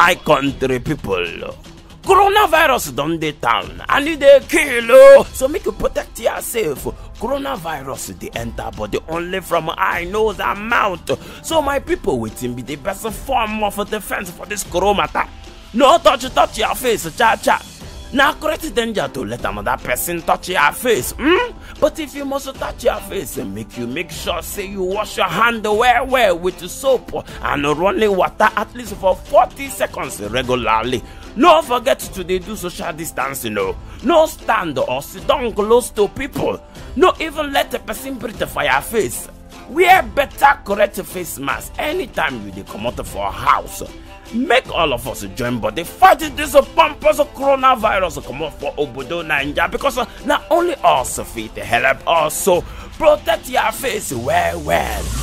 my country people coronavirus don dey town and e dey kill o so make you protect yourself coronavirus dey enter body only from eye nose and mouth so my people wetin be the best form of defense for this corona matter no touch touch your face cha cha na great danger to let another person touch your face hmm? but if you must touch your face make you make sure say you wash your hand well well with soap and running water at least for 40 seconds regularly no forget to dey do social distancing o no stand or sit down close to people no even let a person breathe for your face wear better correct face mask anytime you dey comot for house make all of us join body fight dis pompous coronavirus comot for obodo naija because na only us fit help us so protect your face well well